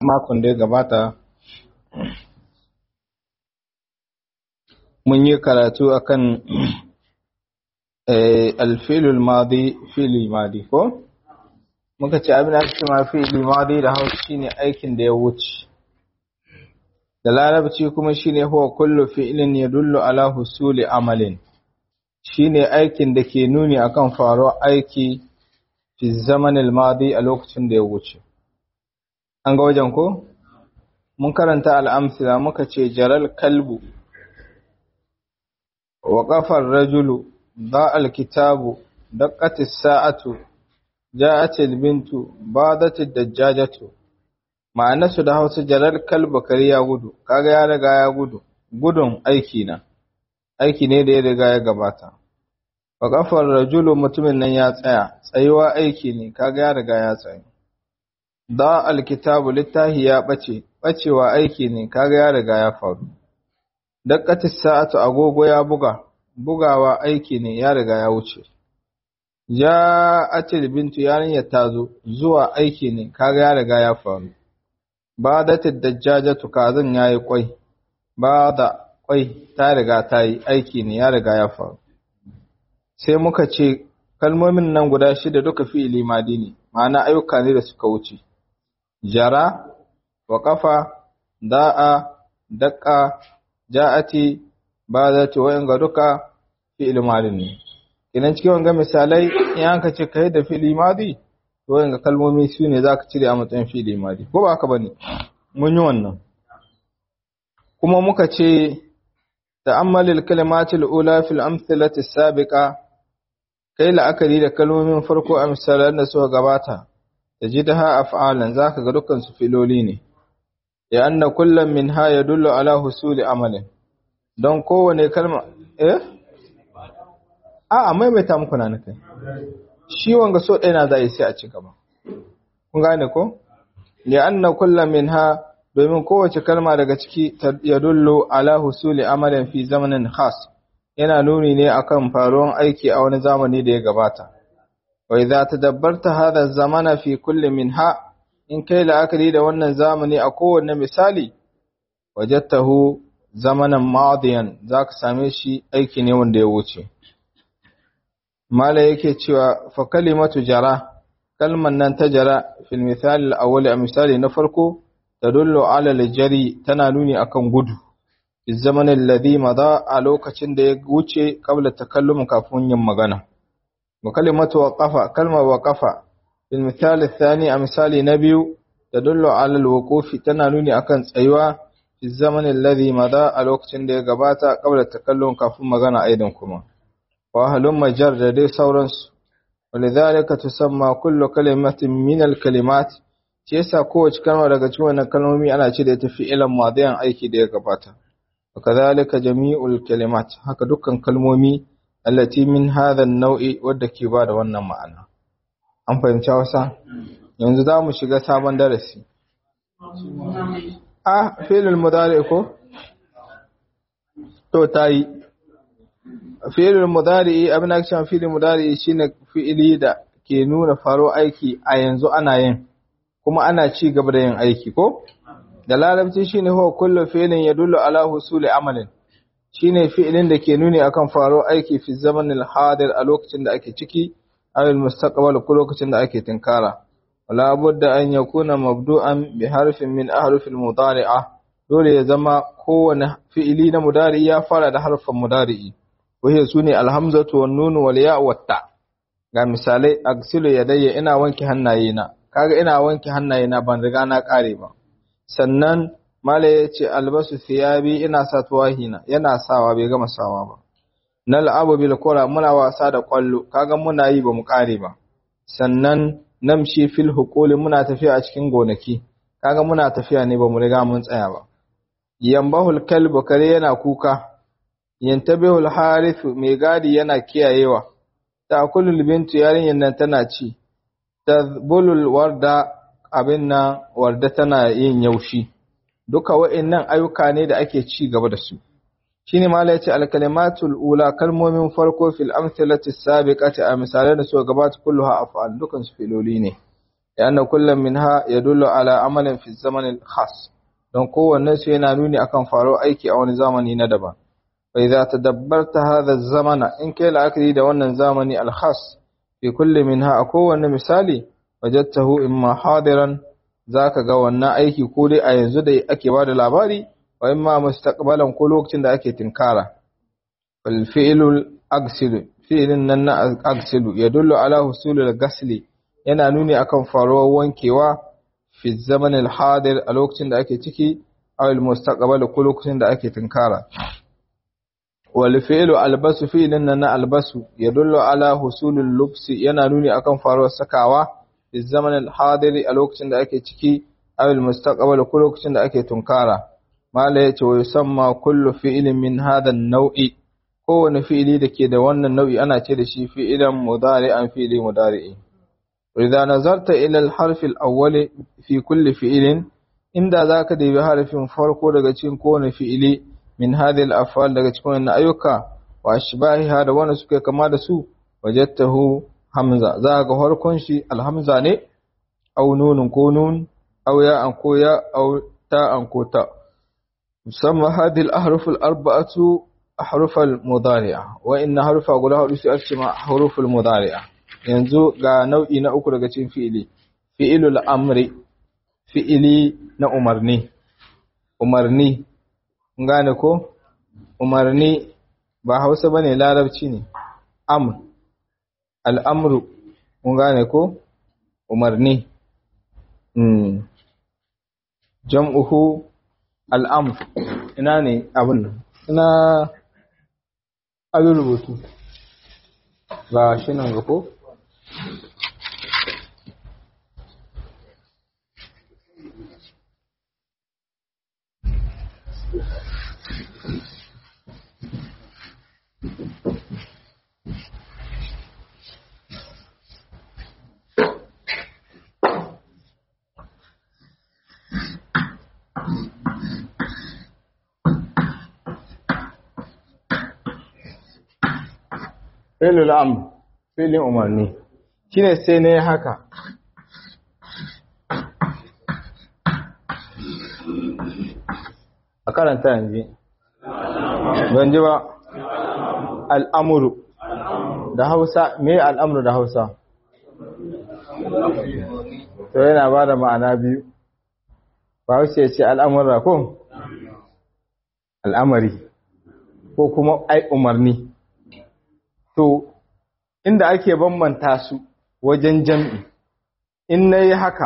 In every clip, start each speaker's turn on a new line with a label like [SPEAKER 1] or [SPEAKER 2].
[SPEAKER 1] makon da ya gabata mun yi karatu akan alfilul madi fili madi ko muka ce abin da aka ce ma fili madi da hausa shine aikin da ya wuce da larabci kuma shine huwa kullu fi'lin yadullu ala husuli amalin shine aikin da ke nuni akan faruwar aiki fi zamanil madi a lokacin da ya wuce an ga wajen ko mun karanta al'amsila muka ce jaral kalbu wa ƙafar rajulu ba alkitabu daƙatis sa'atu ja'atil bintu badatil dajjajatu ma'anarsu da hausa jaral kalbu kare ya gudu kaga ya riga ya gudu gudun aiki na aiki ne da ya riga ya gabata wa ƙafar rajulu mutumin nan ya tsaya tsayuwa aiki ne kaga ya riga ya tsaye da alkitabu littahi ya ɓace ɓacewa aiki ne kaga ya riga ya faru daqqatis sa'atu agogo ya buga bugawa aiki ne ya riga ya wuce ja'atil bintu yarinyar ta zo zuwa aiki ne kaga ya riga ya faru badatid dajjajatu kazan yayi kwai bada kwai ta riga ta yi aiki ne ya riga ya faru sai muka ce kalmomin nan guda shida duka fi'ili madi ne ma'ana ayyuka ne da suka wuce jara wa kafa da'a daƙa ja'ati ba za ta wayan ga duka fi'il madi ne idan cikin wanga misalai in an ka ce kai da fi'il madi to wayan ga kalmomi su ne za ka cire a matsayin fi'il madi ko ba haka bane mun yi wannan kuma muka ce ta'ammalil kalimatil ula fil amthilati sabiqa kai la'akari da kalmomin farko a misalan da suka gabata da jidaha af'alan zaka ga dukkan su filoli ne ya anna kullum minha yadullu ala husuli amalin don kowane kalma eh a a maimaita muku na kai shi wanga so ɗaya na zai sai a ci gaba kun gane ko ya anna kullum minha domin kowace kalma daga ciki yadullu ala husuli amalin fi zamanin khas yana nuni ne akan faruwan aiki a wani zamani da ya gabata wa idza tadabbarta hadha zamana fi kulli minha in kai la'akari da wannan zamani a kowanne misali wajadtahu zamanan madiyan zaka same shi aiki ne wanda ya wuce mala yake cewa fa kalimatu jara kalman nan ta jara fil misali al-awwal a misali na farko tadullu ala al-jari tana nuni akan gudu fi zamanin alladhi mada a lokacin da ya wuce qabla takallum kafin yin magana wa kalimatu waqafa kalmar waqafa fil misali thani a misali na biyu tadullu ala al-wuqufi tana nuni akan tsayuwa fi zamanin alladhi mada a lokacin da ya gabata qabla takallum kafin magana aidan kuma wa halum majar da dai sauransu ولذلك تسمى كل كلمة من الكلمات shi yasa kowace kalma daga cikin wannan kalmomi ana ce da ita fi'ilan madiyan aiki da ya gabata wakadhalika jami'ul kalimat haka dukkan kalmomi allati min hadha an-naw'i wadda ke ba da wannan ma'ana an fahimci wasa yanzu za mu shiga sabon darasi ah fi'lul mudari ko to tayi fi'lul mudari abin da ake fi'lul mudari shine fi'ili da ke nuna faro aiki a yanzu ana yin kuma ana ci gaba da yin aiki ko da larabci shine huwa kullu fi'lin yadullu ala husuli amalin shine fi'ilin da ke nuni akan faro aiki fi zamanil hadir a lokacin da ake ciki aw al mustaqbal ko lokacin da ake tinkara wala budda an yakuna mabdu'an bi harfin min ahruf al mudari'a dole ya zama kowane fi'ili na mudari ya fara da harfin mudari'i wahiya sune al hamzatu wan nun wal ya wat ta ga misalai agsilu yadayya ina wanke hannayena kaga ina wanke hannayena ban riga na kare ba sannan mala ya ce albasu thiyabi ina sa tuwahina yana sawa bai gama sawa ba nal'abu bil kura muna wasa da kwallo kaga muna yi ba mu kare ba sannan namshi fil huquli muna tafiya a cikin gonaki kaga muna tafiya ne ba mu riga mun tsaya ba yambahul kalbu kare yana kuka yantabihul harithu mai gadi yana kiyayewa ta'kulul bintu yarinyan nan tana ci tazbulul warda abin nan warda tana yin yaushi duka wa'annan ayyuka ne da ake ci gaba da su shine mala yace al kalimatul ula kalmomin farko fil amsalati sabiqati a misalan da suka gabata kulluha af'al dukan su filoli ne yana kullum minha yadullu ala amalin fi zamanin khas don kowanne su yana nuni akan faro aiki a wani zamani na daban fa idza tadabbarta hadha zamana in kai la'akari da wannan zamani al-khas fi kulli minha a kowanne misali wajadtahu imma hadiran zaka ga wannan aiki ko dai a yanzu da ake bada labari wa imma mustaqbalan ko lokacin da ake tinkara fal fi'lul agsilu fi'lin nan na agsilu yadullu ala husulil gasli yana nuni akan faruwar wankewa fi zaman al-hadir a lokacin da ake ciki aw al-mustaqbal ko lokacin da ake tinkara wal fi'lu albasu fi'lin nan na albasu yadullu ala husulil lubsi yana nuni akan faruwar sakawa fi zaman al-hadir a lokacin da ake ciki aw al-mustaqbal ko lokacin da ake tunkara mala yace wa yusamma kullu fi'lin min hadha an-naw'i kowane fi'ili da ke da wannan nau'i ana ce da shi fi'ilan mudari'an fi'ili mudari'i idza nazarta ila al-harf al-awwal fi kulli fi'ilin inda zaka dubi harfin farko daga cikin kowane fi'ili min hadhihi al-af'al daga cikin wannan ayyuka wa ashbahiha da wanda suke kama da su wajadtahu hamza za ga farkon shi al-hamza ne aw nunun ko nun aw ya'an ko ya aw ta'an ko ta musamman hadhihi al-ahruf al-arba'atu ahruf al-mudari'a wa inna harfa guda hudu su ake ma ahruf al-mudari'a yanzu ga nau'i na uku daga cikin fi'ili fi'ilul amri fi'ili na umarni umarni kun gane ko umarni ba Hausa bane larabci ne amr al'amru kun gane ko umarni mm jam'uhu al'amr ina ne abin nan ina abin rubutu ba shi nan ga ko Filul amr filin umarni shine sai ne haka a karanta yanzu ban ji ba al'amuru da hausa me al'amuru da hausa to yana ba da ma'ana biyu ba hausa ya ce al'amurra ko al'amari ko kuma ai umarni to inda ake bambanta su wajen jam'i in na yi haka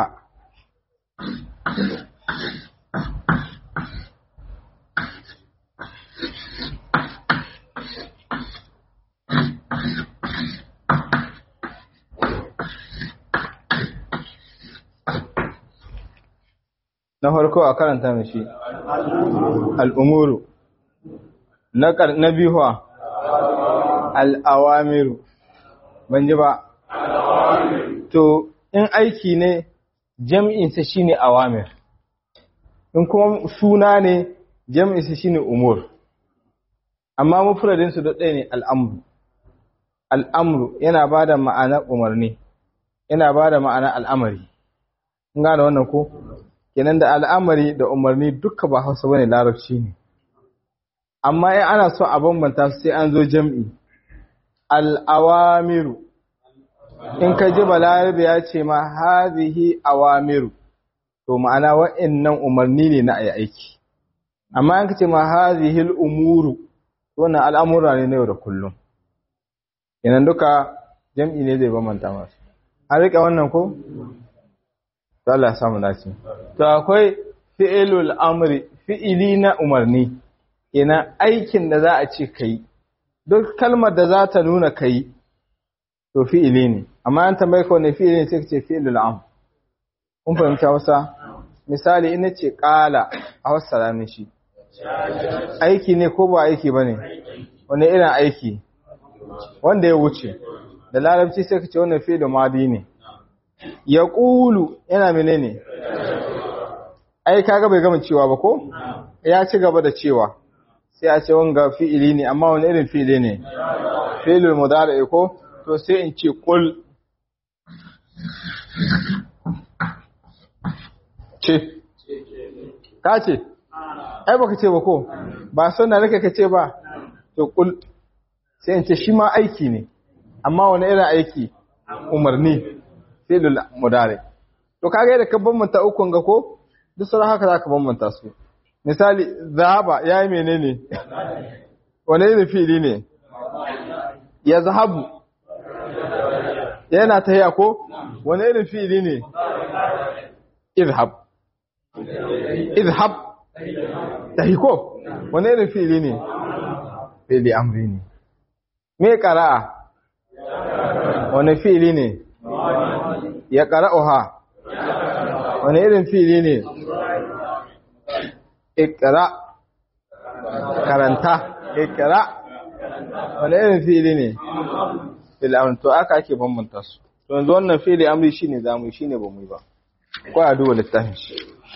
[SPEAKER 1] na farko a karanta mashi al'umuru na biyuwa al'awamiru ban ji ba to in aiki ne jam'insa shi ne awamir in kuma suna ne jam'insa shi ne umur amma mafuradinsu da ɗaya ne al'amuru al'amuru yana ba da ma'anar umarni yana ba da ma'anar al'amari in gane wannan ko kenan da al'amari da umarni duka ba hausa bane larabci ne amma in ana so a bambanta su sai an zo jam'i al'awamiru in ka ji balarabe ya ce ma hazihi awamiru to ma'ana wa'annan umarni ne na ayi aiki amma in ka ce ma hazihi al'umuru wannan al'amura ne na yau da kullum kenan duka jam'i ne zai bambanta masu an riƙe wannan ko? to Allah ya samu dace to akwai fi'ilul amri fi'ili na umarni ina aikin da za a ce kai duk kalmar da za ta nuna kai to fi'ili ne amma an tambaye ka wani fi'ili ne sai ka ce fi'ilul am kun fahimta wasa misali ina ce qala a wassara mishi aiki ne ko ba aiki bane wani irin aiki wanda ya wuce da larabci sai ka ce wannan fi'ilul madi ne ya ƙulu yana menene ai kaga bai gama cewa ba ko ya ci gaba da cewa sai a ce wanga fi'ili ne amma wani irin fi'ili ne fi'ilul mudari ko to sai in ce qul ce ka ce ai baka ce ba ko ba sunna nake ka ce ba to kul sai in ce shi ma aiki ne amma wani irin aiki umarni fi'lul mudari to kaga yadda ka bambanta ukun ga ko duk sauran haka zaka bambanta su misali zahaba yayi menene wani irin fi'ili ne ya zahabu yana tahiya ko wani irin fi'ili ne izhab izhab tahi ko wani irin fi'ili ne fi'ili amri ne me qara'a wani fi'ili ne ya qara'uha wani irin fi'ili ne ikra karanta ikra wani irin fi'ili ne fi'ili amri to aka ake bambanta su to yanzu wannan fi'ili amri shine zamu shine bamu yi ba ko a duba littafin shi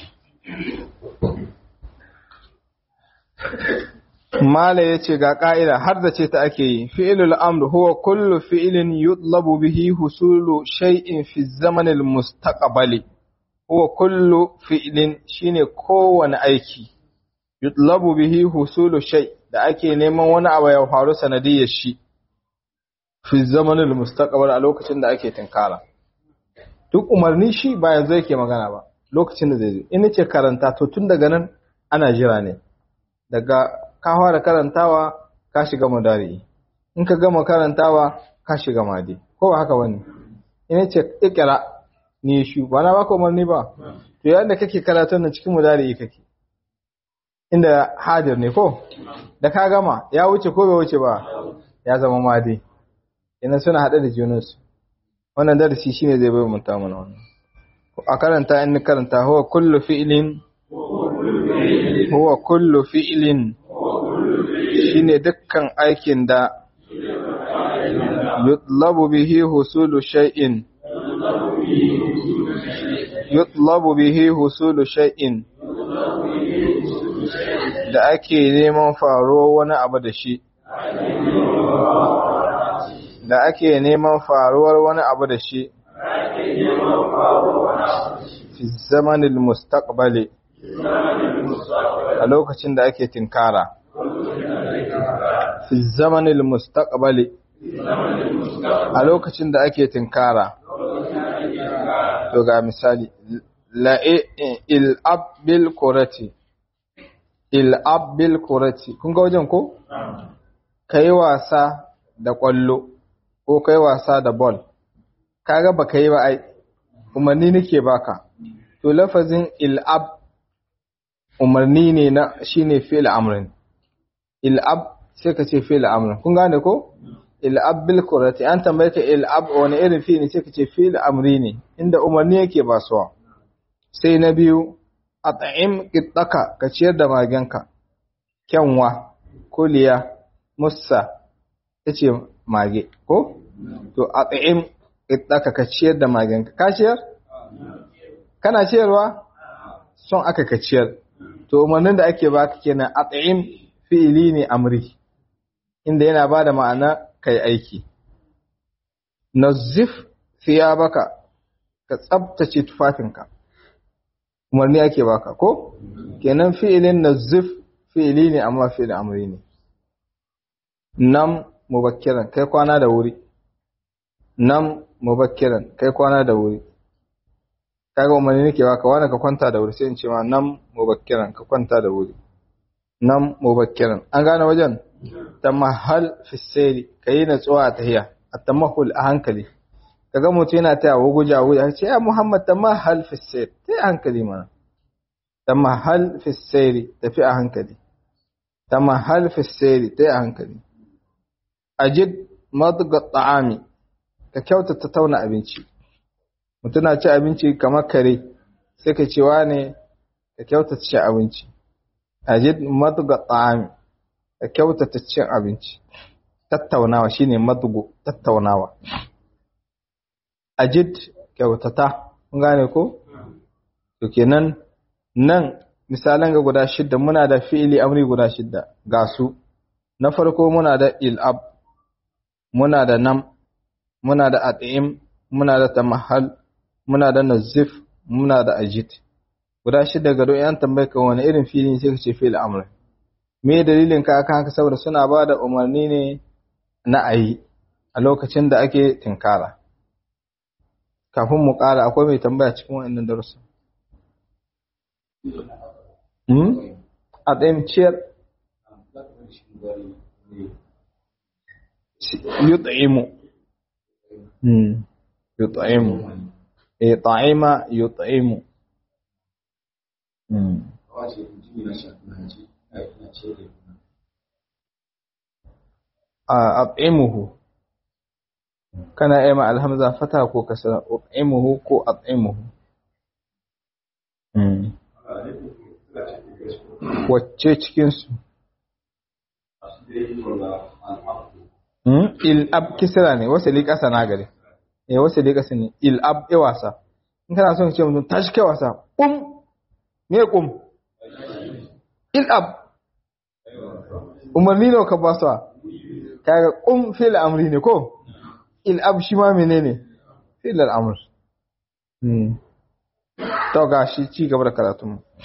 [SPEAKER 1] Mala ya ce ga ƙa'ida har da ce ta ake yi, fi'ilul amru huwa kullu fi'ilin yutlabu bihi husulu shay'in fi zamanil mustaqbali huwa kullu fi'ilin shine kowane aiki yutlabu bihi husulu shay da ake neman wani abu ya faru sanadiyar shi fi zamanil mustaqbal a lokacin da ake tinkara duk umarni shi ba yanzu yake magana ba lokacin da zai zo in ce karanta to tun daga nan ana jira ne daga ka fara karantawa ka shiga madari in ka gama karantawa ka shiga madi ko ba haka bane in ce ikra ni shu ba na baka umarni ba to yayin da kake karatun nan cikin madari kake inda hadir ne ko da ka gama ya wuce ko bai wuce ba ya zama madi ina suna hade da junansu wannan darasi shine zai bai mun mana wannan a karanta in karanta huwa kullu fi'lin huwa kullu fi'lin shine dukkan aikin da yutlabu bihi husulu shay'in yutlabu bihi husulu shay'in da ake neman faruwar wani abu da shi da ake neman faruwar wani abu da shi fi zamanin mustaqbali a lokacin da ake tinkara fi zamanin mustaqbali a lokacin da ake tinkara to ga misali la'e il'ab bil kurati il'ab bil kurati kun ga wajen ko kai wasa da kwallo ko kai wasa da ball kaga baka yi ba ai umarni nake baka to lafazin il'ab umarni ne na shine fi'il amrin il'ab sai ka ce fi'il amrin kun gane ko il'ab bil qurati an tambaye ka il'ab wani irin fi'il sai ka ce fi'il amri ne inda umarni yake basuwa sai na biyu at'im qittaka ka ciyar da magenka kyanwa kuliya mussa tace mage ko to at'im qittaka ka ciyar da magenka ka ciyar kana ciyarwa son aka ka ciyar to umarnin da ake baka kenan at'im fi'ili ne amri inda yana bada ma'ana kai aiki nazif thiyabaka ka tsabtace tufafinka umarni ake baka ko kenan fi'ilin nazif fi'ili ne amma fi'il amri ne nam mubakkiran kai kwana da wuri nam mubakkiran kai kwana da wuri kaga umarni nake baka wani ka kwanta da wuri sai in ce ma nam mubakkiran ka kwanta da wuri nam mubakkiran an gane wajen tamahal fi sayri kayi natsuwa a tahiya at-tamahul a hankali kaga mutum yana taya wuguja wuja ce ya Muhammad tamahal fi sayri tai a hankali mana tamahal fi sayri tafi a hankali tamahal fi sayri tai a hankali ajid madga ta'ami ka kyautata tauna abinci mutum na ci abinci kamar kare sai ka cewa ne ka kyautata ci abinci ajid madga ta'ami ka kyautata cin abinci tattaunawa shine madgo tattaunawa ajid kyautata kun gane ko to kenan nan misalan ga guda shidda muna da fi'ili amri guda shidda ga su na farko muna da il'ab muna da nam muna da at'im muna da tamahal muna da nazif muna da ajid guda shida gado yan tambaye ka wani irin fili sai ka ce fi'il amr me dalilin ka akan haka saboda suna ba da umarni ne na ayi a lokacin da ake tinkara kafin mu ƙara akwai mai tambaya cikin wa'annan darussa hmm a ɗayan ciyar yut'imu hmm yut'imu eh ta'ima yut'imu hmm a at'imuhu kana yi ma alhamza fata ko kasra at'imuhu ko at'imuhu hmm wacce cikin su hmm il ab kisra ne wasali kasa na gare eh wasali kasa ne il ab e wasa in kana son ce mutum tashi kai wasa kum me kum il ab umarni ne ka ba su kaga kum fil amri ne ko il ab shi ma menene fil al-amr hmm to gashi ci gaba da karatu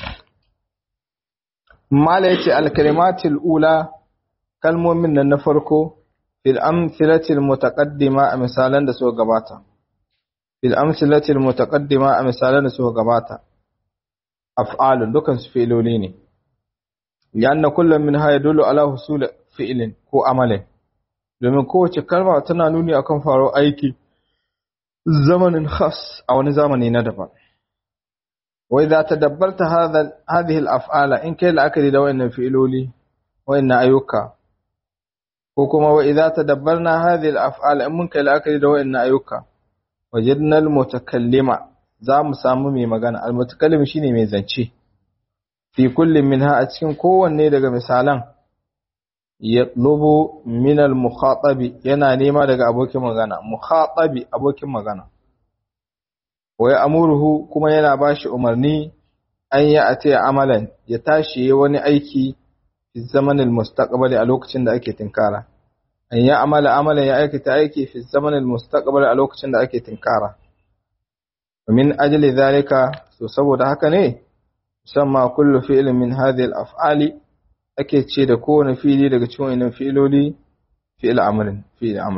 [SPEAKER 1] mala yace al-kalimatul ula kalmomin nan na farko fil amthilatil mutaqaddima a misalan da suka gabata fil amthilatil mutaqaddima a misalan da suka gabata af'alun dukan su fi'iloli ne lianna kullum min ha yadullu ala husul fi'lin ko amalin domin kowace kalma tana nuni akan faro aiki zamanin khas a wani zamani na daban wa idza tadabbarta hadha hadhihi al-af'ala in kai la'akari da wayannan fi'iloli wayannan ayyuka ko kuma wa idza tadabbarna hadhihi al-af'ala in mun kai la'akari da wayannan ayyuka wajadna al-mutakallima za mu samu mai magana al-mutakallim shine mai zance fi kullin minha a cikin kowanne daga misalan yatlubu min al-mukhatabi yana nema daga abokin magana mukhatabi abokin magana wa ya'muruhu kuma yana bashi umarni an ya ate amalan ya tashi wani aiki fi zamanin mustaqbali a lokacin da ake tinkara an ya amala amalan ya aikata aiki fi zamanin mustaqbali a lokacin da ake tinkara min ajli zalika so saboda haka ne musamma kullu fi'lin min hadhihi al-af'ali ake ce da kowane fili daga cikin wannan fi'iloli fi'il amrin fi'il amr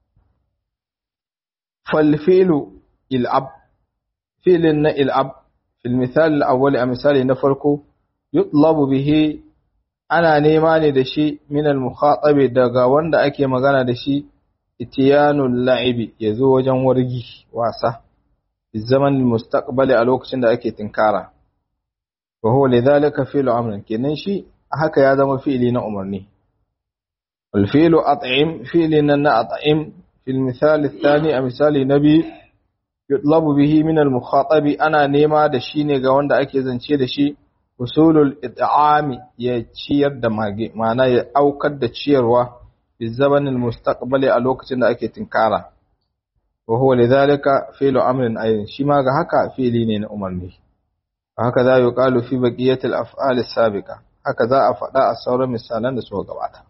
[SPEAKER 1] fal fi'lu il'ab fi'lin na il'ab fil misal al-awwal a misali na farko yutlabu bihi ana nema ne da shi min al-mukhatabi daga wanda ake magana da shi itiyanul la'ibi yazo wajen wargi wasa fi zaman mustaqbali a lokacin da ake tinkara wa huwa lidhalika fi'lu amrin kenan shi haka ya zama fi'ili na umarni wal fi'lu at'im fi'li na at'im fil misal athani a misali nabi yutlabu bihi min al mukhatabi ana nema da shi ne ga wanda ake zance da shi usulul it'ami ya ciyar da mage ma'ana ya aukar da ciyarwa fi zamanin mustaqbali a lokacin da ake tinkara wa huwa lidhalika fi'lu amrin ayin shi ma ga haka fi'ili ne na umarni haka za yi ƙalu fi baƙiyatul af'al sabiqa haka za a faɗa a sauran misalan da suka gabata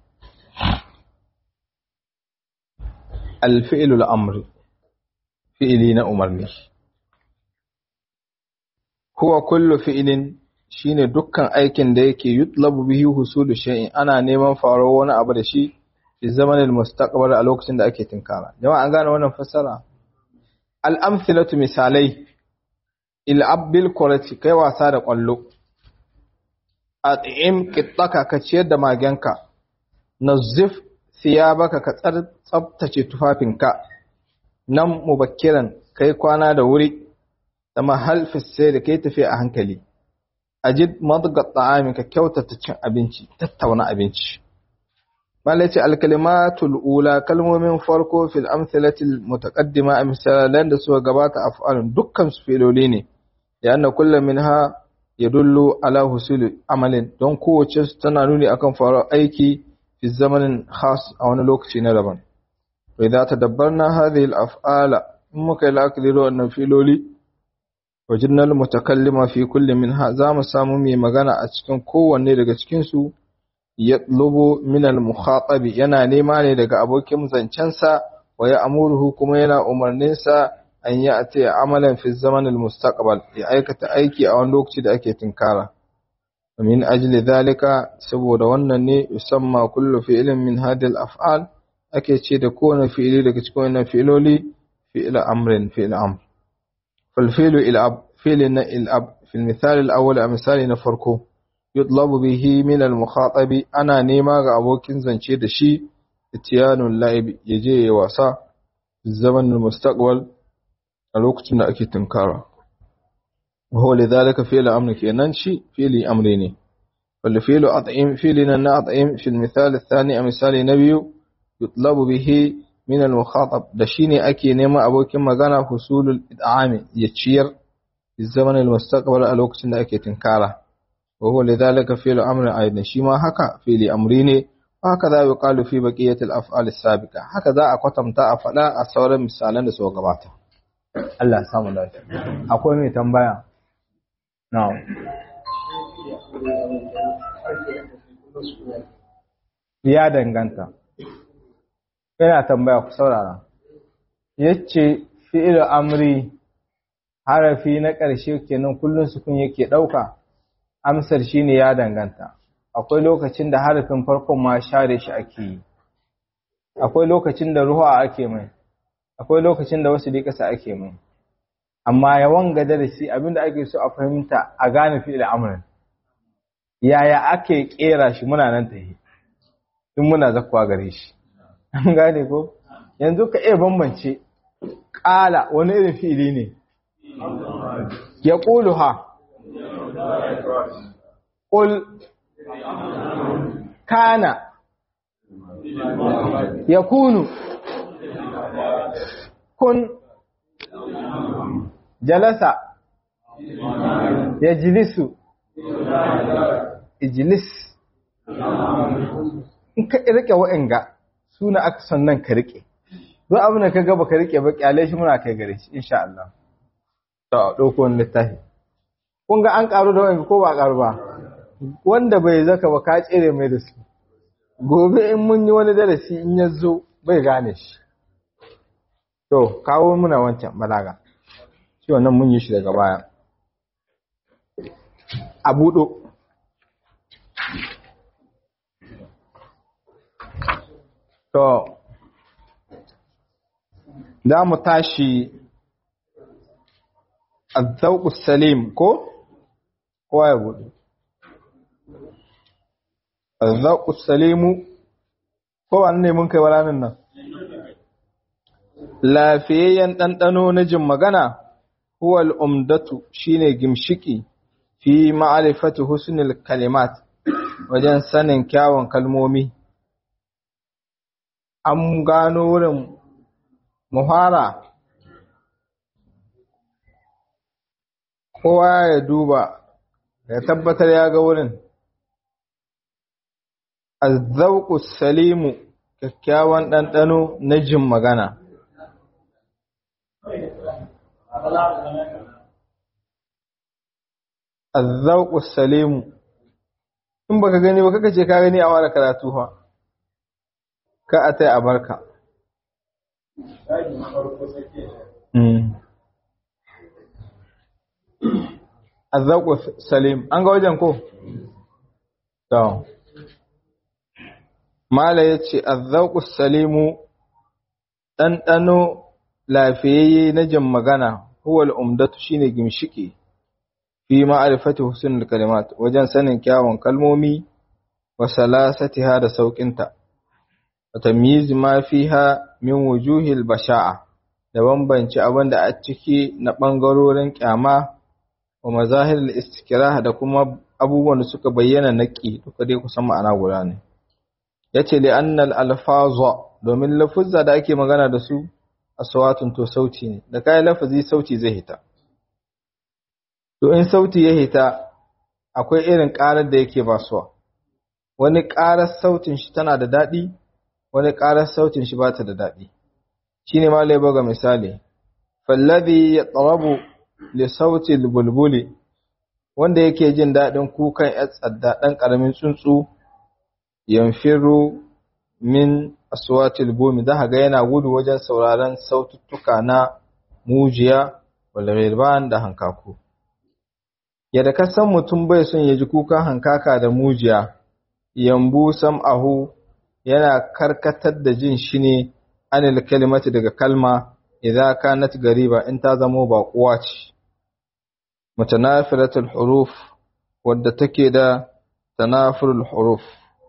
[SPEAKER 1] al-fi'lul amri fi'ili na umarni huwa kullu fi'ilin shine dukkan aikin da yake yutlabu bihi husulu shay'in ana neman faro wani abu da shi fi zamanin mustaqbal a lokacin da ake tinkara jama'a an gane wannan fassara al-amthilatu misalai il'abbil kwarati kai wasa da ƙwallo, a tsayin ƙittaka ka ciyar da magenka, na zif siya baka ka tsabtace tufafinka, nan mubakiran kai kwana da wuri, da mahalfis sai da kai tafiya a hankali, a jid madga ta'amin ka kyautata cin abinci, tattauna abinci. Malaci alkalimatul ula kalmomin farko fil amsalatil mutaqaddima a misalan da suka gabata af'alun dukkan su filoli ne. لأن كل منها يدل على حصول عمل don kowace su tana nuni akan faruwar aiki fi zamanin khas a wani lokaci na daban wa idza tadabbarna hadhihi al-af'ala in muka yi la'akari da wannan filoli wajidna al-mutakallima fi kulli minha za mu samu mai magana a cikin kowanne daga cikin su yatlubu min al-mukhatabi yana nema ne daga abokin zancensa wa ya amuruhu kuma yana umarninsa an yi a ce amalan fi zamanin mustaqbal ya aikata aiki a wani lokaci da ake tinkara min ajli zalika saboda wannan ne yusamma kullu fi'lin min hadhihi al-af'al ake ce da kowane fi'ili daga cikin wannan fi'iloli fi'il amrin fi'il amr fal fi'lu il'ab fi'lin na il'ab fi al-misal al-awwal a misali na farko yutlabu bihi min al-mukhatabi ana nema ga abokin zance da shi itiyanul la'ib yaje ya wasa zaman al-mustaqbal a lokacin da ake tunkara وهو لذلك فعل أمر كينان شي فعل أمرين والفعل أطعم فعلنا أطعم في المثال الثاني مثال نبي يطلب به من المخاطب دشيني أكي نما أبوك مغانا حصول الإدعام يتشير في الزمن المستقبل الوقت أكي تنكارة وهو لذلك فعل أمر أيضا شما هكا فعل أمرين وهكذا يقال في بقية الأفعال السابقة هكذا أقوتم تأفلا أصور مثالا سوى قباتا Allah samu lafiya. Akwai mai tambaya? Na'am. Ya danganta. Yana tambaya ku saurara. Yace fi'il amri harafi na ƙarshe kenan kullun sukun yake ɗauka. Amsar shine ya danganta. Akwai lokacin da harafin farkon ma share shi ake yi. Akwai lokacin da ruwa ake mai. Akwai lokacin da wasu ƙasa ake mai. amma yawan gada da shi abinda ake so a fahimta a gane fi'il amrin yaya ake kera shi muna nan tahi in muna zakwa gare shi an gane ko yanzu ka iya bambance ƙala wani irin fi'ili ne ya ƙulu ha ƙul kana ya kunu kun jalasa ya jilisu ijilis in ka rike wa'anga suna aka sannan ka rike don abin da ka gaba ka rike ba kyale shi muna kai gare shi insha Allah ta ɗauko wani littafi kun ga an ƙaru da wa'anga ko ba ƙaru ba wanda bai zaka ba ka tsere mai da su gobe in mun yi wani darasi in ya zo bai gane shi to kawo muna wancan balaga shi wannan mun yi shi daga baya a buɗo to za mu tashi azzauƙu salim ko kowa ya buɗe azzauƙu salimu ko wani ne mun kai wa ranar nan lafiyayyen ɗanɗano na jin magana huwa al'umdatu shine gimshiki fi ma'arifati husnul kalimat wajen sanin kyawun kalmomi an gano wurin muhara kowa ya duba ya tabbatar ya ga wurin azzauku salimu kyakkyawan ɗanɗano na jin magana azzauku salimu in baka gani ba kaka ce ka gani a wara karatu fa ka a tai a barka azzauku salim an ga wajen ko to mala yace azzauku salimu ɗanɗano lafiyayye na jin magana huwal umdatu shine gimshiki fi ma'arifati husnul kalimat wajen sanin kyawun kalmomi wa salasatiha da sauƙinta wa tamyiz ma fiha min wujuhil basha'a da bambance abin da a ciki na ɓangarorin kyama wa mazahirul istikrah da kuma abubuwan da suka bayyana naqi duka dai kusan ma'ana guda ne yace li annal alfaza domin lafuzza da ake magana da su aswatun to sauti ne da kai lafazi sauti zai hita to in sauti ya hita akwai irin ƙarar da yake basuwa wani ƙarar sautin shi tana da daɗi wani ƙarar sautin shi bata da daɗi shine ma lai ga misali fallazi yatrabu li sauti bulbuli wanda yake jin daɗin kukan yar tsadda ɗan ƙaramin tsuntsu yanfiru min aswatil bumi za ga yana gudu wajen sauraron saututtuka na mujiya wal ghirban da hankaku yadda ka san mutum bai son ya ji kukan hankaka da mujiya yambu sam'ahu yana karkatar da jin shi ne anil kalimati daga kalma idza kanat gariba in ta zamo baƙuwa ce mutanafilatul huruf wadda take da tanafurul huruf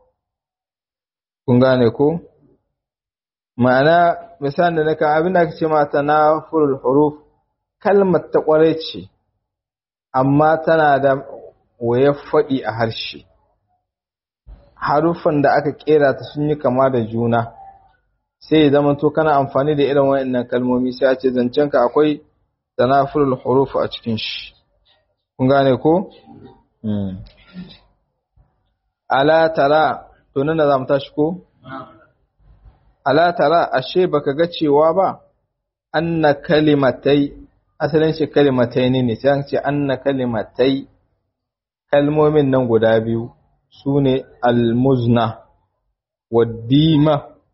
[SPEAKER 1] kun gane ko ma'ana misalin da naka abin da ake ce ma tanafurul huruf kalmar ta kware ce amma tana da wayar faɗi a harshe haruffan da aka kera ta sun yi kama da juna sai ya zama to kana amfani da irin wayannan kalmomi sai a ce zancenka akwai tanafurul huruf a cikin shi kun gane ko ala tara to nan da zamu tashi ko ala tara ashe baka ga cewa ba anna kalimatai asalin shi kalimatai ne ne sai an ce anna kalimatai kalmomin nan guda biyu sune almuzna waddima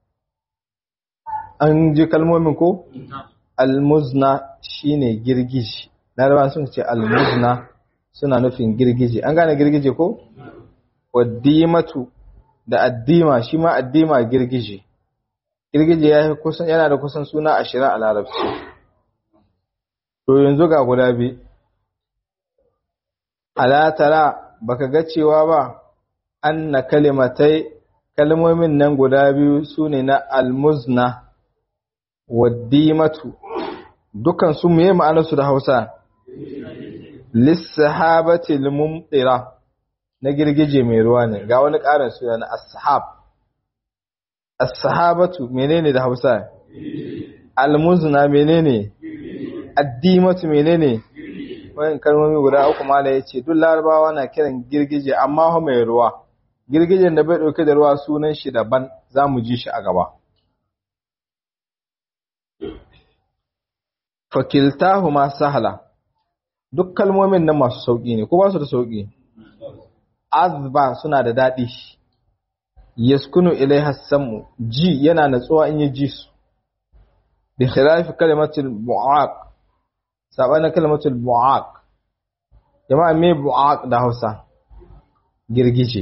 [SPEAKER 1] an ji kalmomin ko almuzna shine girgiji larabawa sun ce almuzna suna nufin girgije an gane girgije ko waddimatu da addima shi ma addima girgije girgije ya kusan yana da kusan suna ashirin a larabci to yanzu ga guda bi alatara baka ga cewa ba anna kalimatai kalmomin nan guda biyu sune na almuzna waddimatu dukan su meye ma'anarsu da Hausa lissahabati mumtira na girgije mai ruwa ne ga wani ƙarin suna na as-sahab as-sahabatu menene da Hausa al-muzna menene addimatu menene wannan kalmomi guda uku mala yace duk larabawa na kiran girgije amma ho mai ruwa girgijen da bai dauke da ruwa sunan shi daban zamu ji shi a gaba fakiltahuma sahla duk kalmomin nan masu sauki ne ko ba su da sauki azba suna da daɗi yaskunu ilaiha samu ji yana natsuwa in yi ji su bi khilafi kalimatul bu'aq sabanin kalimatul bu'aq jama'a me bu'aq da Hausa girgije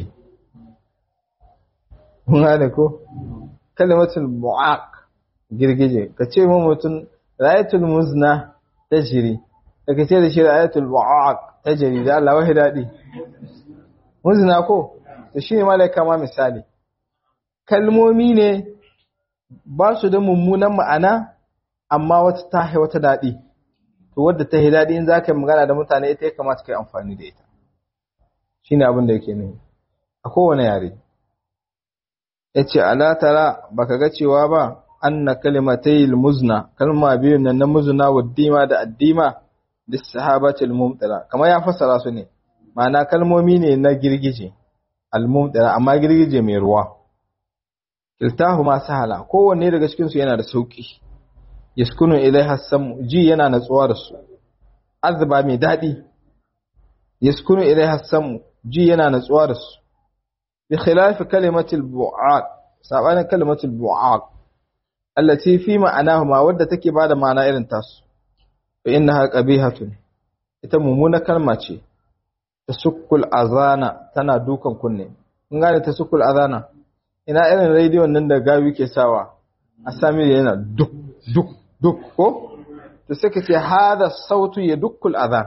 [SPEAKER 1] kun gane ko kalimatul bu'aq girgije ka ce mu mutum rayatul muzna tajri daga ce da shi rayatul bu'aq tajri da Allah wahi dadi muzna ko to shine malaika ma misali kalmomi ne ba su da mummunan ma'ana amma wata ta hai wata dadi to wadda ta hai dadi in zaka yi magana da mutane ita ya kamata kai amfani da ita shine abin da yake nufi a kowane yare yace ala tara baka ga cewa ba anna kalimatayil muzna kalma biyun nan na muzna wa dima da addima bis sahabatil mumtira kamar ya fassara su ne ma'ana kalmomi ne na girgije al mumtira amma girgije mai ruwa kiltahuma sahala kowanne daga cikin su yana da sauki yaskunu ilaiha samu ji yana natsuwa da su azba mai dadi yaskunu ilaiha samu ji yana natsuwa da su bi khilafi kalimatil bu'aq sabanin kalimatil bu'aq allati fi ma'anahuma wadda take bada ma'ana irin tasu fa innaha qabihatun ita mummuna kalma ce tasukkul azana tana dukan kunne kun gane tasukkul azana ina irin rediyon nan da gawi ke sawa a sami yana duk duk duk ko to sai ka ce hada sautu ya dukkul azan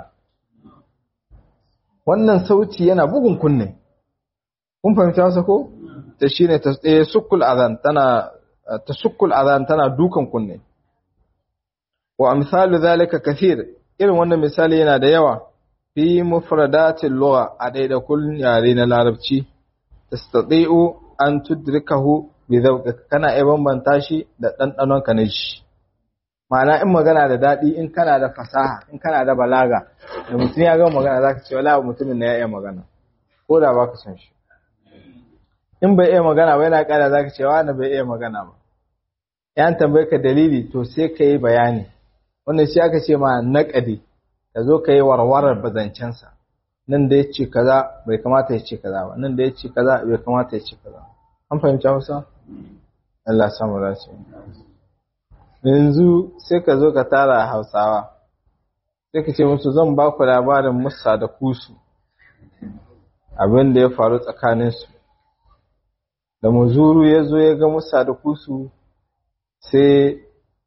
[SPEAKER 1] wannan sauti yana bugun kunne kun fahimta masa ko ta shine ta sukkul azan tana tasukkul azan tana dukan kunne wa amsalu zalika kathir irin wannan misali yana da yawa fi mufradatil lugha a daida kullun yare na larabci tastati'u an tudrikahu bi zawqika kana iya bambanta shi da dandanon ka ne shi ma'ana in magana da dadi in kana da fasaha in kana da balaga da mutum ya ga magana zaka ce wallahi mutumin ne ya iya magana ko da baka san shi in bai iya magana ba yana kara zaka ce wani bai iya magana ba yan tambaye ka dalili to sai ka yi bayani wannan shi aka ce ma naƙadi ka zo ka yi warwarar bazancensa nan da ya ce kaza bai kamata ya ce kaza ba nan da ya ce kaza bai kamata ya ce kaza an fahimci hausa Allah samu dace yanzu sai ka zo ka tara hausawa sai ka ce musu zan ba ku labarin musa da kusu abin da ya faru tsakaninsu da muzuru ya zo ya ga musa da kusu sai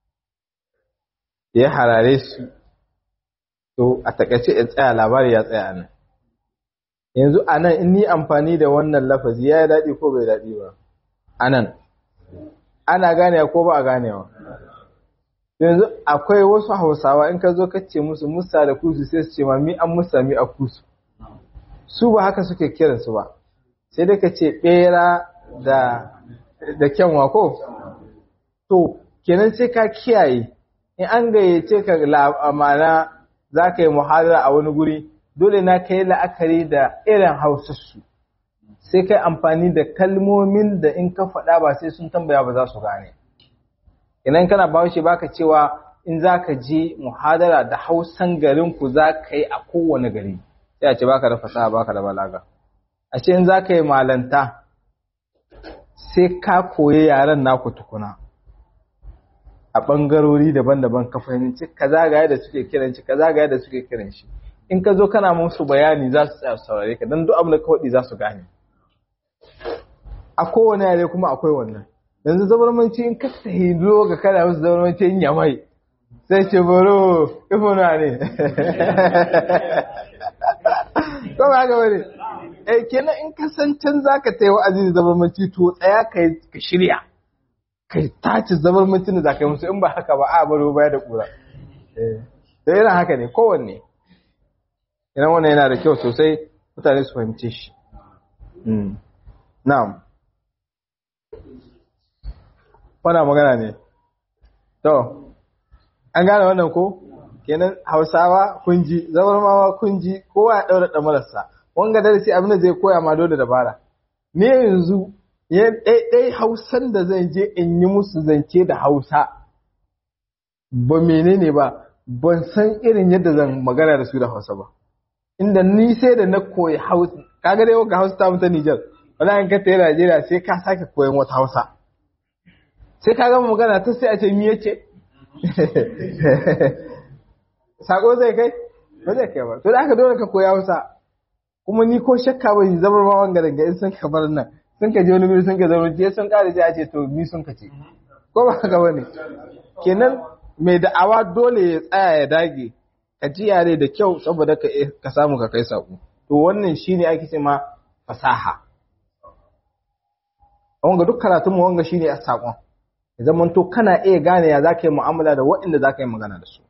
[SPEAKER 1] ya harare su to a takaice ya tsaya labari ya tsaya nan yanzu a nan in ni amfani da wannan lafazi ya yi daɗi ko bai daɗi ba a nan ana ganewa ko ba a ganewa yanzu akwai wasu hausawa in ka zo ka ce musu musa da kusu sai su ce ma mi an musa mi a kusu su ba haka suke kiransu ba sai dai ka ce ɓera da da kyanwa ko to kenan sai ka kiyaye in an gayyace ka ma'ana za ka yi muhadara a wani guri dole na ka yi la'akari da irin hausarsu sai kai amfani da kalmomin da in ka faɗa ba sai sun tambaya ba za su gane idan kana bahaushe baka cewa in za ka je muhadara da hausan garinku za ka yi a kowane gari sai a ce baka da fasaha baka da balaga a ce in za ka yi malanta sai ka koyi yaren naku tukuna a ɓangarori daban-daban ka fahimci kaza ga yadda suke kiran shi kaza ga yadda suke kiran shi in ka zo kana musu bayani za su tsaya saurare ka don duk abin da ka faɗi za su gane a kowane yare kuma akwai wannan yanzu zabarmanci in ka sahi ga kana musu zabarmanci in yamai sai ce baro ifuna ne ko ba ga wani eh kenan in ka san can zaka tayi wa'azi da zabarmanci to tsaya ka shirya kai tace zabarmancin da zaka yi musu in ba haka ba a baro baya da kura eh da irin haka ne kowanne idan wannan yana da kyau sosai mutane su fahimce shi na'am wana magana ne to an gane wannan ko kenan hausawa kunji zabarmawa kunji kowa ya daura da marasa wanga darasi abin da zai koya ma dole dabara me yanzu ya ɗaiɗai hausan da zan je in yi musu zance da hausa ba menene ba ban san irin yadda zan magana da su da hausa ba inda ni sai da na koyi hausa kaga dai ga hausa ta mutu Nijar wala in ka tayi Najeriya sai ka sake koyon wata hausa sai ka gama magana ta sai a ce mi yace sako zai kai ba zai kai ba to da aka dole ka koyi hausa kuma ni ko shakka ba zamar ma wanga daga in sun ka bar nan sun ka je wani guri sun ka zama je sun kare ji a ce to ni sun ka ce ko ba haka bane kenan mai da'awa dole ya tsaya ya dage ka ji yare da kyau saboda ka ka samu ka kai sako to wannan shine ake ce ma fasaha wanga duk karatun mu wanga shine a sakon ya zaman to kana iya gane ya zaka yi mu'amala da waɗanda zaka yi magana da su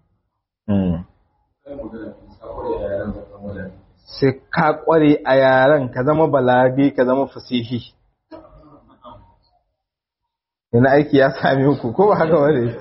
[SPEAKER 1] sai ka kware a yaren ka zama balage ka zama fasihi ina aiki ya sami ku ko ba haka bane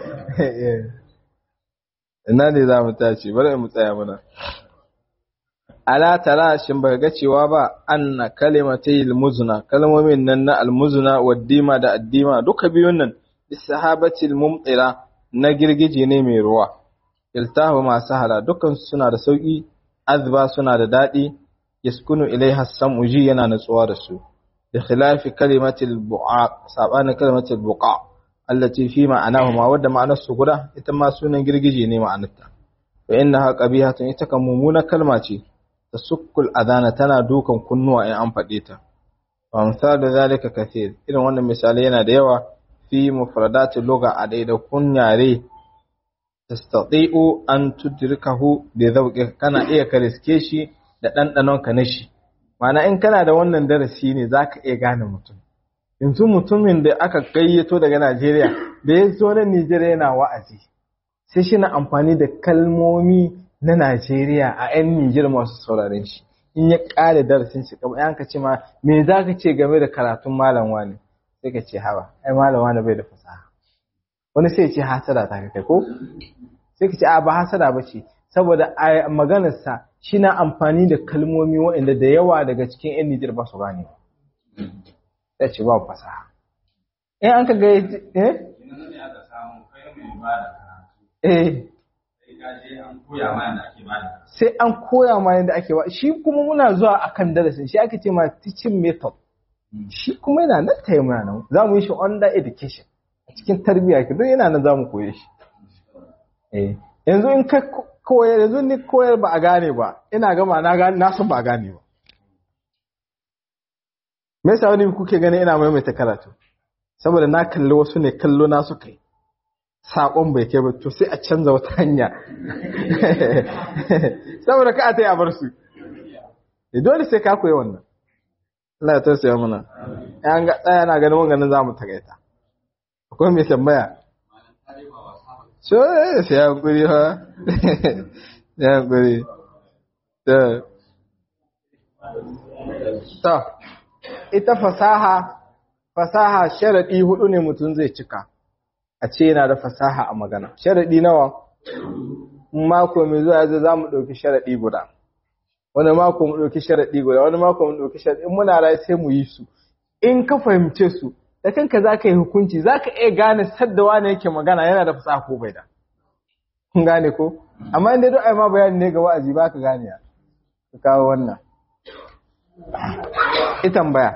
[SPEAKER 1] ina ne za mu tashi bari mu tsaya mana ala tara shin ba ga cewa ba anna kalimatay almuzna kalmomin nan na almuzna waddima da addima duka biyun nan bisahabati almumtira na girgije ne mai ruwa iltahu masu hala dukan suna da sauki azba suna da daɗi yaskunu ilaiha sam'u ji yana natsuwa da su da khilafi kalimatil bu'a sabanin kalimatil buqa allati fi ma'anahu ma wadda ma'anar su guda ita ma sunan girgije ne ma'anarta fa innaha qabihatun ita kan mumuna kalma ce tasukkul adana tana dukan kunnuwa in an faɗe ta wa misalu zalika kathir irin wannan misalai yana da yawa fi mufradatil lugha a daidaikun yare tastati'u an tudrikahu bi zawqika kana iya ka riske shi da dandanon ka na shi Mana in kana da wannan darasi ne zaka iya gane mutum yanzu mutumin da aka gayyato daga Najeriya da ya zo na Nigeria yana wa'azi sai shi na amfani da kalmomi na Najeriya a 'yan Nijar masu sauraren shi in ya ƙare darasin shi kamar yanka ce ma me za ka ce game da karatun malam wani sai ka ce hawa ai malam wani bai da fasaha wani sai ce hasada ta kai ko sai ka ce a ba hasada ba ce saboda a maganarsa shi na amfani da kalmomi waɗanda da yawa daga cikin 'yan Nijar ba su gane sai ce ba fasaha in an ka ga eh eh sai an koya ma yadda ake ba shi kuma muna zuwa akan darasin shi ake ce ma teaching method shi kuma yana nan ta yi mana nan za mu yi shi under education a cikin tarbiyya ki duk yana nan zamu koye shi eh yanzu in ka koyar yanzu ni koyar ba a gane ba ina gama na gane na san ba a gane ba me yasa wani kuke gani ina maimaita karatu saboda na kalli wasu ne kallo na suka yi saƙon bai kai ba to sai a canza wata hanya saboda ka a ta yi a bar su dole sai ka koyi wannan Allah ya tausaya mana an ga tsaya na ganin wanganin za mu tagaita akwai mai tambaya so sai ya hankuri ha ya hankuri ta ta ita fasaha fasaha sharaɗi hudu ne mutum zai cika a ce yana da fasaha a magana sharaɗi nawa mako mai zuwa zai za mu ɗauki sharaɗi guda wani mako mu ɗauki sharaɗi guda wani mako mu ɗauki sharaɗi in muna rai sai mu yi su in ka fahimce su da kanka za ka yi hukunci za ka iya gane sadda wani yake magana yana da fasaha ko bai da kun gane ko amma inda duk ai ma bayani ne ga wa'azi ba ka gane ya ka kawo wannan ita tambaya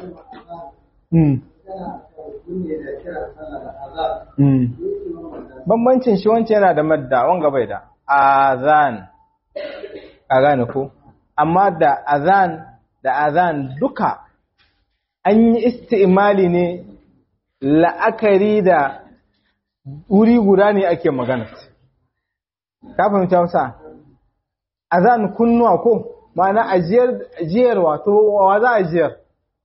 [SPEAKER 1] bambancin shi wancan yana da madda wanga bai da azan a gane ko amma da azan da azan duka an yi isti'imali ne la'akari da wuri guda ne ake magana ka fahimta wasa azan kunnuwa ko ma'ana ajiyar wato wa za a ajiyar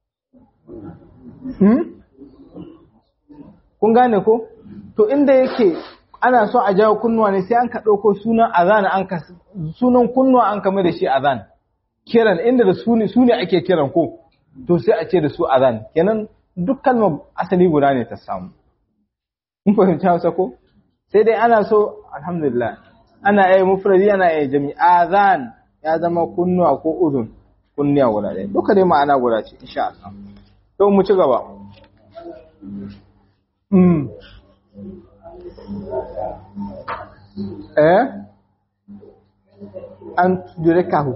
[SPEAKER 1] kun gane ko to inda yake ana so a jawo kunnuwa ne sai an ka ɗauko sunan azan an ka sunan kunnuwa an kama da shi azan kiran inda da su ne su ne ake kiran ko to sai a ce da su azan kenan duk kalmar asali guda ne ta samu mun fahimci Hausa ko sai dai ana so alhamdulillah ana yi mufradi ana yi jami azan ya zama kunnuwa ko udun kunniya guda ɗaya duka dai ma'ana guda ce insha Allah to mu ci gaba mm eh an tudurikahu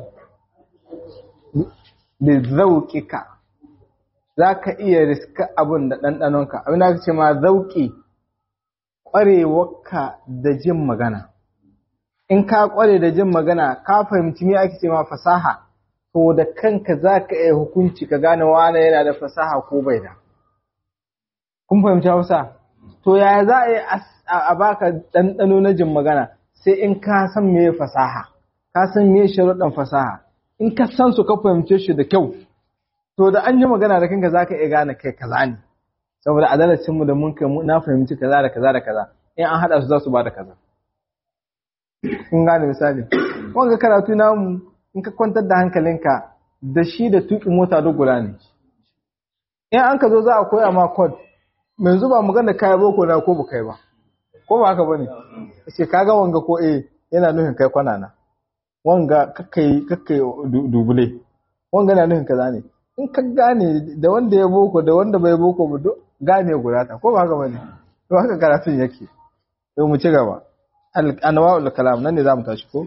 [SPEAKER 1] da zauƙika za ka iya riska abin da ɗanɗanonka abin da aka ce ma zauƙi ƙwarewarka da jin magana in ka ƙware da jin magana ka fahimci me ake ce ma fasaha to da kanka za ka iya hukunci ka gane wane yana da fasaha ko bai da kun fahimci hausa to yaya za a yi a baka ɗanɗano na jin magana sai in ka san me fasaha ka san me sharuɗan fasaha in ka san su ka fahimce shi da kyau to da an yi magana da kanka zaka iya gane kai kaza ne saboda adalacin mu da mun kai na fahimci kaza da kaza da kaza in an hada su za su ba da kaza kun gane misali wanga karatu namu in ka kwantar da hankalinka da shi da tuƙi mota duk guda ne in an ka zo za a koya ma code mai zuba magana kai boko na ko ba kai ba ko ba haka bane ce kaga wanga ko eh yana nufin kai kwana na wanga kakkai kakkai dubule wanga na nufin kaza ne in ka gane da wanda ya boko da wanda bai boko ba duk gane guda ta ko ba haka bane to haka karatun yake to mu ci gaba anwa'ul kalam nan ne zamu tashi ko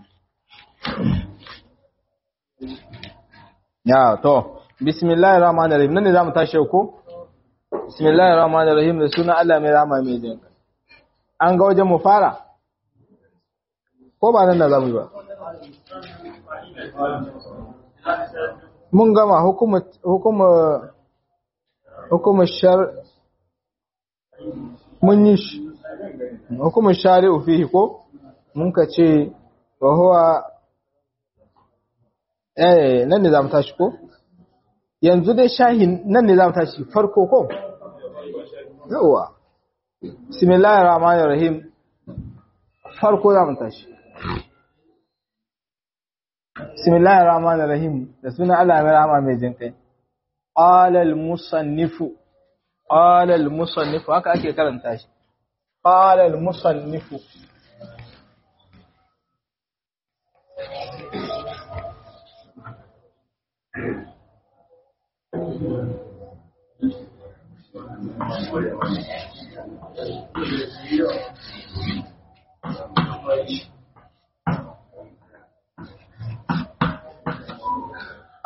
[SPEAKER 1] ya to bismillahir rahmanir rahim nan ne zamu tashi ko bismillahir rahmanir rahim da sunan Allah mai rahama mai jin an ga wajen mu fara ko ba nan da zamu yi ba mun gama hukumar hukumar hukumar shar mun yi shi hukumar shari'u fihi ko mun ka ce wa huwa eh nan ne zamu tashi ko yanzu dai shahin nan ne zamu tashi farko ko yawa bismillahir rahmanir rahim farko zamu tashi bismillahir rahmanir rahim da sunan Allah mai rahama mai jin kai qala al musannifu qala al musannifu haka ake karanta shi qala al musannifu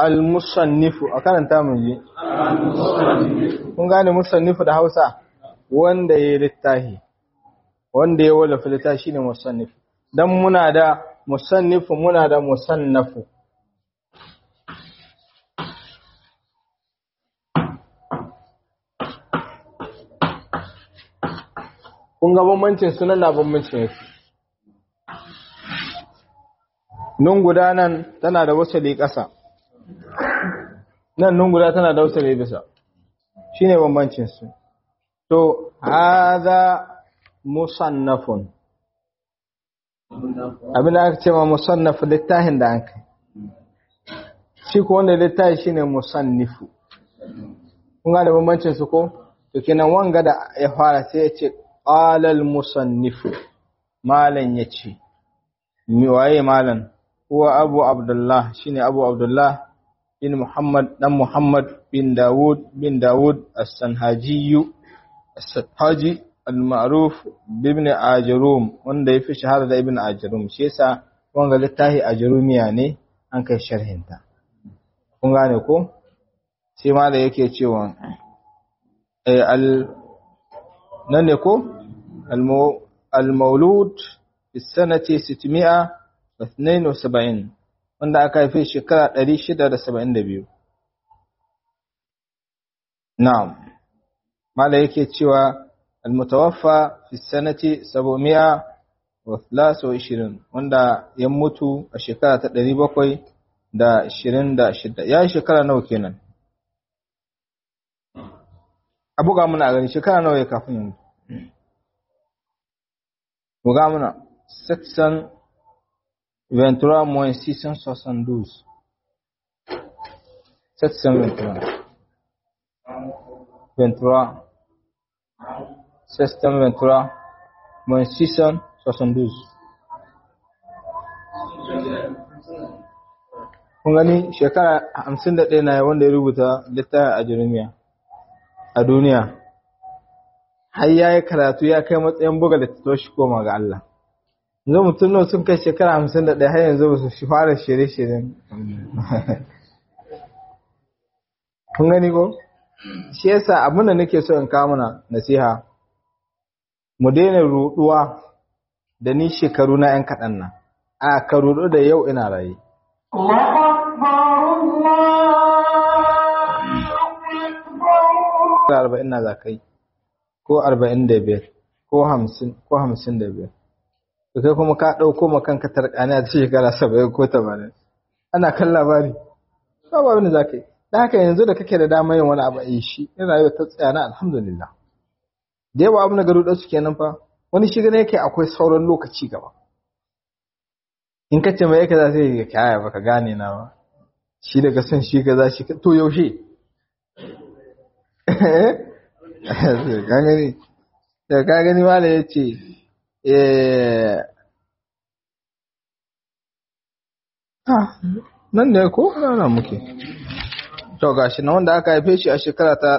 [SPEAKER 1] al-musannifu a karanta mun ji kun gane musannifu da Hausa wanda ya littahi wanda ya wallafa littahi shine musannif dan muna da musannifu muna da musannafu kun ga bambancin sunan na bambancin yake nun guda nan tana da wasali ƙasa nan nun guda tana da wasali bisa shine bambancin su to hadha musannafun abin da aka ce ma musannaf littafin da an kai shi ko wanda littafi shine musannifu kun ga da bambancin su ko to kenan wanga da ya fara sai ya ce qalal musannifu malan yace mi waye malan huwa abu abdullah shine abu abdullah bin muhammad dan muhammad bin dawud bin dawud as-sanhaji as-sanhaji al-ma'ruf ibn ajrum wanda yafi shahara da ibn ajrum shi yasa wanga littafi ajrumiya ne an kai sharhinta kun gane ko sai ma da yake cewa eh al nan ne ko al-maulud fi sanati 672 wanda aka haife shekara 672 na'am mala yake cewa al-mutawaffa fi sanati 723 wanda ya mutu a shekara ta 726 ya yi shekara nawa kenan a buga muna a gani shekara nawa ya kafin yanzu buga muna section ventura moins 672 section ventura ventura section ventura moins 672 kun gani shekara 51 na wanda ya rubuta littafin a jirimiya a duniya har ya yi karatu ya kai matsayin buga da ta shi koma ga Allah yanzu mutum nan sun kai shekara hamsin da ɗaya har yanzu ba su shi fara shirye-shiryen kun gani ko shi yasa abin da nake so in kawo mana nasiha mu daina ruɗuwa da ni shekaru na ‘yan kaɗan nan a ka ruɗu da yau ina raye arba'in na za kai ko arba'in da biyar ko hamsin ko hamsin da biyar to kai kuma ka ɗauko ma kanka tarƙani a shekara saba'in ko tamanin ana kan labari ba ba wani za ka yi da haka yanzu da kake da damar yin wani abu a yi shi in rayuwa ta tsaya na alhamdulillah da yawa abu na garu ɗansu kenan fa wani shi gane yake akwai sauran lokaci gaba in ka ce mai yake za sai ya kyaya baka gane na ba shi daga son shi ka za shi to yaushe ka gani da ka gani ma da ya ce nan ne ko rana muke to gashi na wanda aka haife shi a shekara ta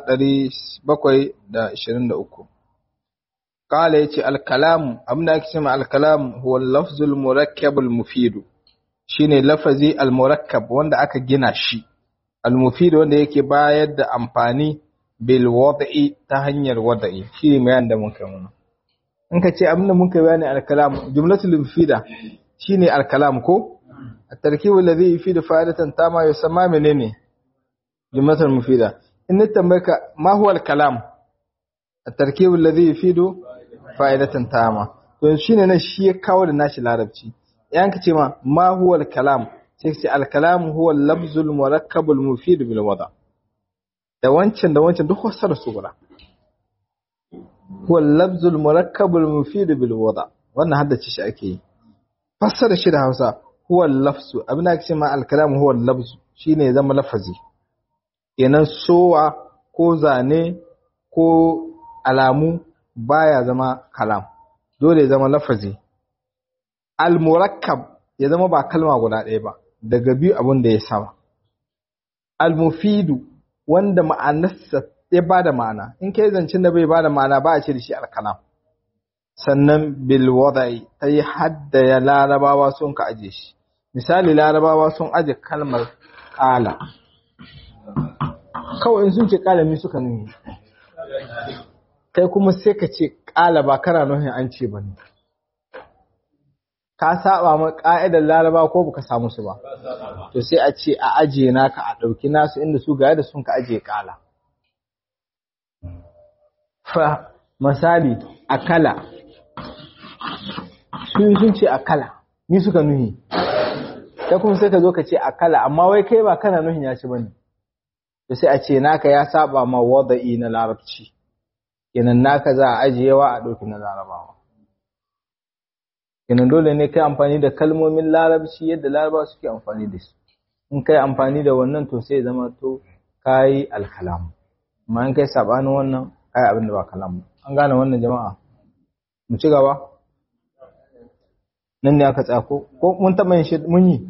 [SPEAKER 1] 723 kala yace al-kalam abinda ake cewa al-kalam huwa al-lafzul murakkab al-mufid shine lafazi al-murakkab wanda aka gina shi al-mufid wanda yake bayar da amfani bil wad'i ta hanyar wad'i shi ne bayan da muka muna in ka ce abinda muka bayani al-kalam jumlatul mufida shine al-kalam ko at-tarkib alladhi yufidu fa'idatan tama yusamma menene jumlatul mufida in tambayka ma huwa al-kalam at-tarkib alladhi yufidu fa'idatan tama to shine nan shi ya kawo da nashi larabci yan ka ce ma ma huwa al-kalam sai ce al-kalam huwa al-lafzul murakkab al-mufid bil wada' da wancan da wancan duk wasu da su guda huwa lafzul murakkabul mufid bil wada wannan haddace shi ake yi fassara shi da Hausa huwa lafzu abin da ake cewa al kalam huwa lafzu shine ya zama lafazi kenan sowa ko zane ko alamu baya zama kalam dole ya zama lafazi al murakkab ya zama ba kalma guda ɗaya ba daga biyu abin da ya sama al mufidu wanda ma'anarsa ya ba da ma'ana in kai zancen da bai ba da ma'ana ba a ce da shi alkalam sannan bil wada'i ta yi hadda ya larabawa sun ka aje shi misali larabawa sun aje kalmar kala kawai in sun ce kalami suka nuni kai kuma sai ka ce ƙala ba kana nuhin an ce ba ne ka saba ma ƙa'idar laraba ko baka samu su ba to sai a ce a ajiye naka a ɗauki nasu inda su ga da sun ka ajiye ƙala fa misali akala su sun ce akala ni suka nuhi sai kuma sai ka zo ka ce akala amma wai kai ba kana nuhin ya ci bane to sai a ce naka ya saba ma wada'i na larabci kenan naka za a ajiyewa a ɗauki na larabawa kenan dole ne kai amfani da kalmomin larabci yadda larabawa suke amfani da su in kai amfani da wannan to sai zama to kayi alkalam amma in kai sabanin wannan kai abin da ba kalam an gane wannan jama'a mu ci gaba nan ne aka tsako ko mun taɓa yin shi mun yi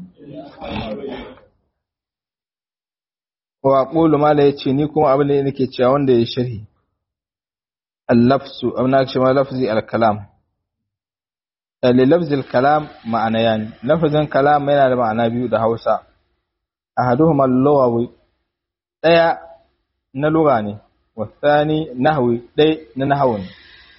[SPEAKER 1] wa qulu mala yace ni kuma abin da nake cewa wanda ya sharhi al-lafzu abna ce ma lafzi al-kalam li lafzi al-kalam ma'ana yani lafzin kalam yana da ma'ana biyu da Hausa ahaduhuma al-lughawi daya na lugha ne wa thani nahwi dai na nahwu ne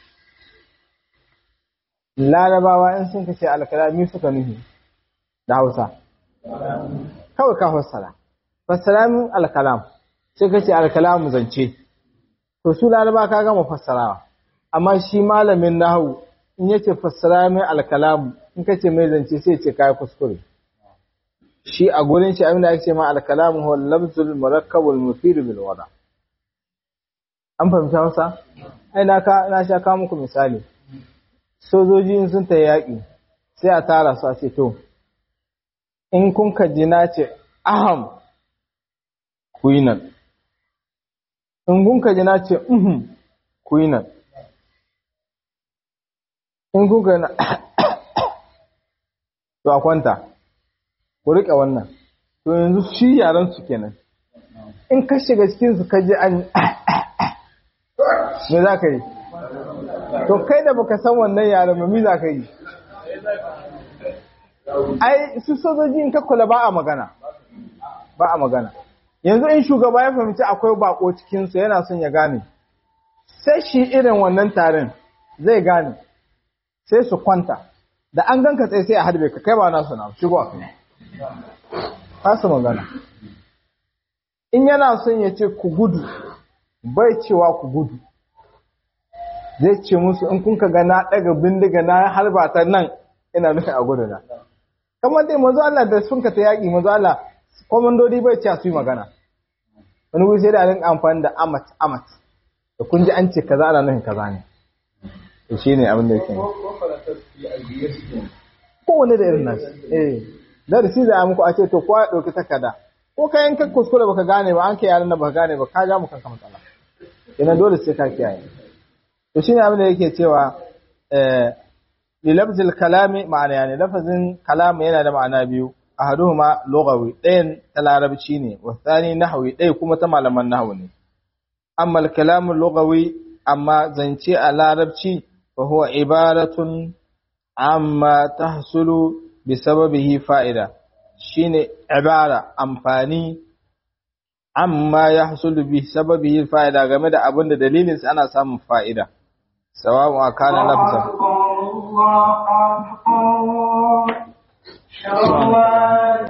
[SPEAKER 1] larabawa in sun kace al-kalami suka nuhi da Hausa kawai ka fassara fassara min al-kalam sai kace al-kalam zance to su laraba ka gama fassarawa amma shi malamin nahwu in yace fassara min al-kalam in kace mai zance sai ce kai kuskure shi a gurin shi abinda ake ce ma al-kalam huwa al-lafzul murakkab al-mufid bil wada an fahimta Hausa ai na ka na sha ka muku misali sojoji sun ta yaƙi sai a tara su a ce to in kun ka ji na ce aham ku yi nan in kun ka ji na ce uhum ku yi nan in kun ka na to a kwanta ku riƙe wannan to yanzu shi yaran su kenan in ka shiga cikin su ka ji an me za ka yi to kai da baka san wannan yaran ba me za ka yi ai su sojoji in ka kula ba a magana ba a magana yanzu in shugaba ya fahimci akwai bako cikin su yana son ya gane sai shi irin wannan tarin zai gane sai su kwanta da an ganka tsaye sai a harbe ka kai ba nasu na shigo a kai ba su magana in yana son ya ce ku gudu bai cewa ku gudu zai ce musu in kun ga na daga bindiga na harba ta nan ina nufi a gudu na kamar dai manzo Allah da sun ka ta yaki manzo Allah komandodi bai ce su yi magana wani wuri sai da rinka amfani da amat amat da kun ji an ce kaza ana nufin kaza ne to shine abin da yake kowane da irin nashi eh darasi da muku a ce to kowa ya dauki takarda ko ka yanka kuskure baka gane ba an kai yaran da baka gane ba ka ga mu kanka matsala ina dole sai ka kiyaye to shine abin da yake cewa eh li lafzil kalami ma'ana yani lafazin kalam yana da ma'ana biyu ahaduhuma lughawi ɗayan ta larabci ne wa thani nahwi ɗaya kuma ta malaman nahwu ne amma al-kalam lughawi amma zance a larabci fa huwa ibaratun amma tahsulu bi sababihi fa'ida shine ibara amfani amma yahsulu bi sababihi fa'ida game da abin da dalilin sa ana samun fa'ida sawa'un akana lafzan